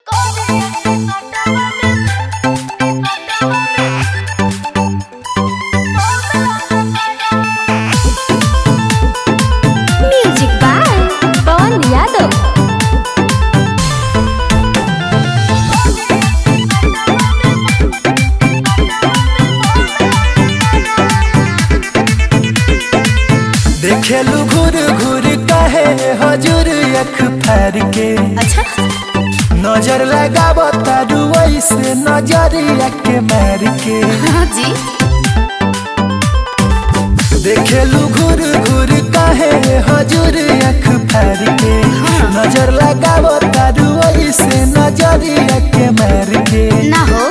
music by पवन यादव देखेलू घूर घूर कहे हजूर अख फार के अच्छा नजर लगाब तारू ऐसे नजरिया के मार के हाँ जी देखेलू घूर घूर कहे हजूर अख फार के नजर लगाब तारू ऐसे नजरिया के मार के ना हो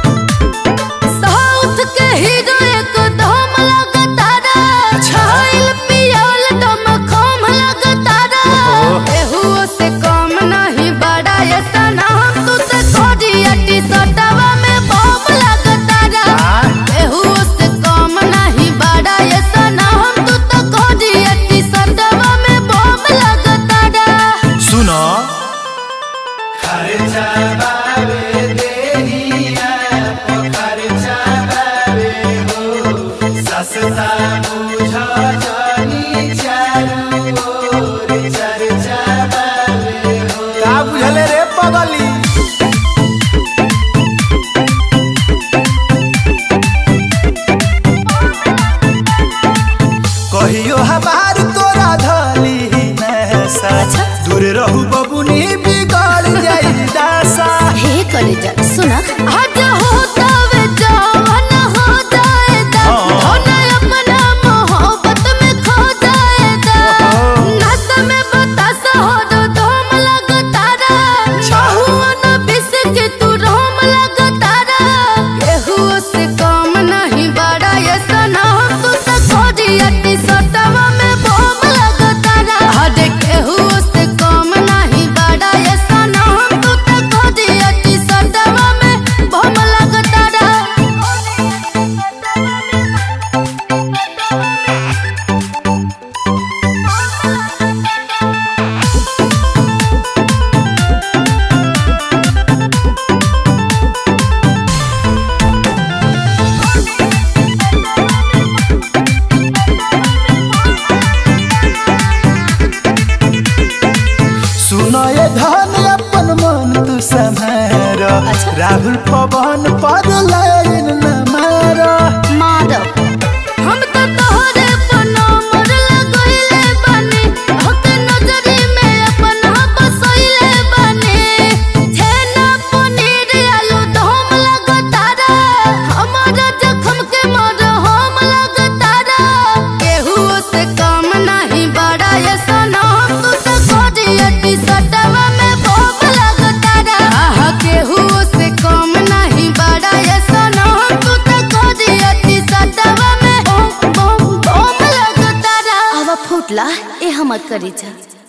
साउथ के हीरो एक दम लगतारा छाइल पियल दम खम लगतारा एहू से कम नहीं बड़ा ये सना तू तो कोडिया टी सटवा में बम लगतारा एहू से कम नहीं बड़ा ये सना तू तो कोडिया टी सटवा में बम लगतारा सुनो का बुझले रे पगली कहियो हमार तोरा धली नैसा दूर रहू बबुनी बिगड़ जाई दासा हे कलेजा सुना हज होता वे जवान हो जाएगा होना अपना मोहब्बत में खो जाएगा नस में बतास हो दो धूम लगतारा बहुआ न बिस के तू रोम लगतारा केहू से कम नहीं बड़ा ये सना तू तो खोजिया टी सटवा में बम लगतारा हद केहू से कम नहीं बड़ा ये सना तू तो खोजिया टी सटवा में बम लगतारा सुनो ये धन अपन मन तू संभार राहुल पवन पर लाइन न मारा माधव हम तो तोहरे पनामर लगइले बानी हक नजरी में अपना बसइले बानी छेना पनीर आलू दम लगतारा हमारा जखम के मर हम लगतारा केहू से कम नहीं बड़ा ये सनम तू तो खोजिया टी सटवा में बम लगतारा आहा केहू से कम नहीं बड़ा ये सनम तू तो खोजिया टी सटवा में बम बम बम लगतारा आवा फुटला ए हमर करी जा